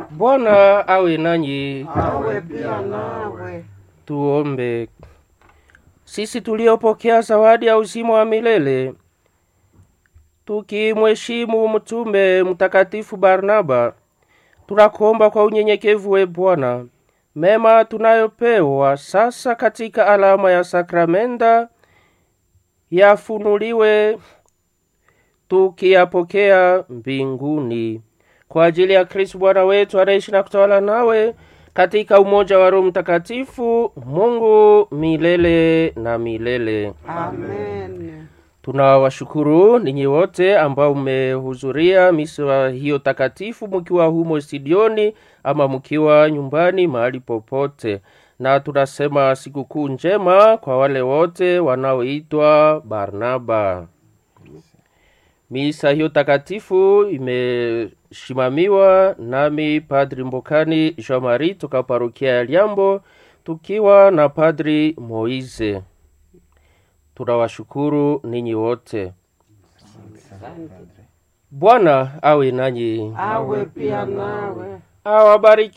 Bwana awe nanyi. awe pia nawe. Tuombe. Sisi tuliopokea zawadi ya uzima wa milele, tukimheshimu mtume mtakatifu Barnaba, tunakuomba kwa unyenyekevu we Bwana, mema tunayopewa sasa katika alama ya sakramenta yafunuliwe tukiyapokea mbinguni kwa ajili ya Kristo Bwana wetu anaishi na kutawala nawe katika umoja wa Roho Mtakatifu, Mungu milele na milele. Amen. Tunawashukuru ninyi wote ambao mmehudhuria misa hiyo takatifu, mkiwa humo studioni ama mkiwa nyumbani, mahali popote, na tunasema sikukuu njema kwa wale wote wanaoitwa Barnaba. Misa hiyo takatifu imeshimamiwa nami Padri Mbokani Jean Marie toka parokia ya Liambo, tukiwa na Padri Moise. Tunawashukuru ninyi wote. Bwana awe nanyi, Awe pia nawe. awabariki.